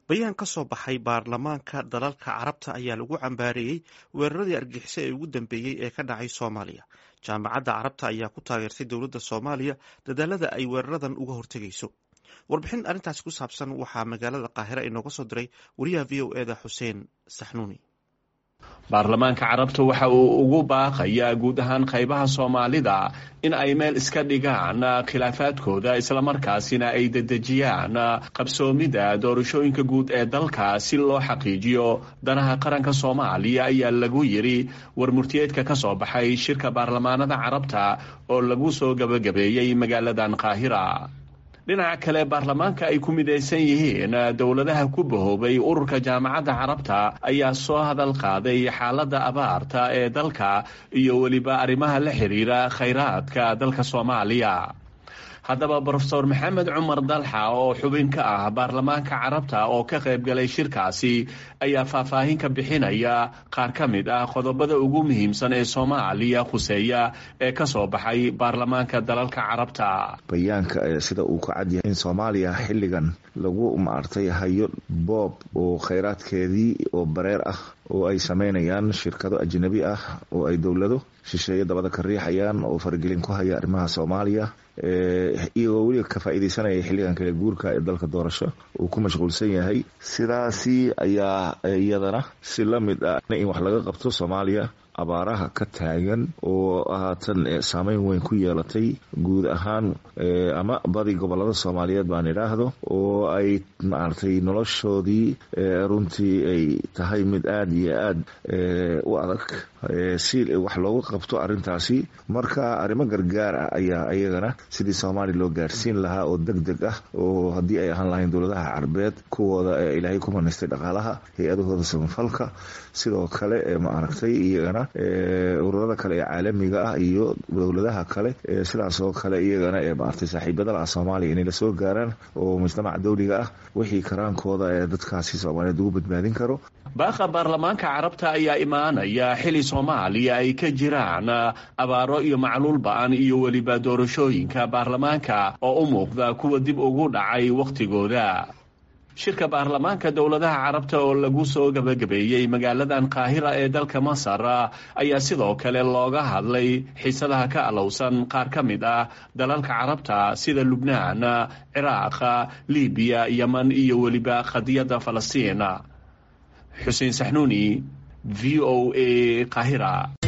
bayaan ka soo baxay baarlamaanka dalalka carabta ayaa lagu cambaareeyey weeraradii argixisay ee ugu dambeeyey ee ka dhacay soomaaliya jaamacadda carabta ayaa ku taageertay dowladda soomaaliya dadaalada ay weeraradan uga hortegayso warbixin arrintaasi ku saabsan waxaa magaalada qaahira inooga soo diray wariyaha v o eda xuseen saxnuuni baarlamaanka carabta waxa uu ugu baaqayaa guud ahaan qaybaha soomaalida in ay meel iska dhigaan khilaafaadkooda islamarkaasina ay dedejiyaan qabsoomida doorashooyinka guud ee dalka si loo xaqiijiyo danaha qaranka soomaaliya ayaa lagu yiri war murtiyeedka ka soo baxay shirka baarlamaanada carabta oo lagu soo gabagabeeyey magaaladan qaahira dhinaca kale baarlamaanka ay ku midaysan yihiin dowladaha ku bahoobay ururka jaamacadda carabta ayaa soo hadal qaaday xaaladda abaarta ee dalka iyo weliba arrimaha la xiriira khayraadka dalka soomaaliya haddaba brofesor maxamed cumar dalxa oo xubin ka ah baarlamaanka carabta oo ka qayb galay shirkaasi ayaa faahfaahin ka bixinaya qaar ka mid ah qodobada ugu muhiimsan ee soomaaliya khuseeya ee ka soo baxay baarlamaanka dalalka carabta bayaanka sida uu ka cadyahay in soomaaliya xilligan lagu maartay hayo boob oo khayraadkeedii oo bareer ah oo ay sameynayaan shirkado ajnabi ah oo ay dowlado shisheeye dabada ka riixayaan oo faragelin ku haya arrimaha soomaaliya iyagoo weliba ka faa'iideysanaya xilligan kale guurka ee dalka doorasho uu ku mashquulsan yahay sidaasi ayaa iyadana si la mid ah in wax laga qabto soomaaliya abaaraha ka taagan oo haatan saameyn weyn ku yeelatay guud ahaan ama badi gobolada soomaaliyeed baan idhaahdo oo ay maaragtay noloshoodii runtii ay tahay mid aada iyo aada u adag si wax looga qabto arintaasi marka arrimo gargaar ah ayaa iyagana sidii soomaaliya loo gaarsiin lahaa oo deg deg ah oo haddii ay ahaan lahayn dowladaha carbeed kuwooda ilaahay ku manaystay dhaqaalaha hay-adahooda samafalka sidoo kale maaragtay iyagana ururada kale ee caalamiga ah iyo dowladaha kale sidaas oo kale iyagana ee maaragtay saaxiibada laha soomaaliya inay lasoo gaaraan oo mujtamaca dawliga ah wixii karaankooda ee dadkaasi soomaaliyeed ugu badbaadin karo baaqa baarlamaanka carabta ayaa imaanaya xili soomaaliya ay ka jiraan abaaro iyo macluul ba-an iyo weliba doorashooyinka baarlamaanka oo u muuqda kuwa dib ugu dhacay wakhtigooda shirka baarlamaanka dowladaha carabta oo lagu soo gabagabeeyey magaaladan qaahira ee dalka masar ayaa sidoo kale looga hadlay xiisadaha ka alowsan qaar ka mid ah dalalka carabta sida lubnaan ciraaq libiya yeman iyo weliba qadiyadda falastiin xuseen saxnuuni v o a qaahira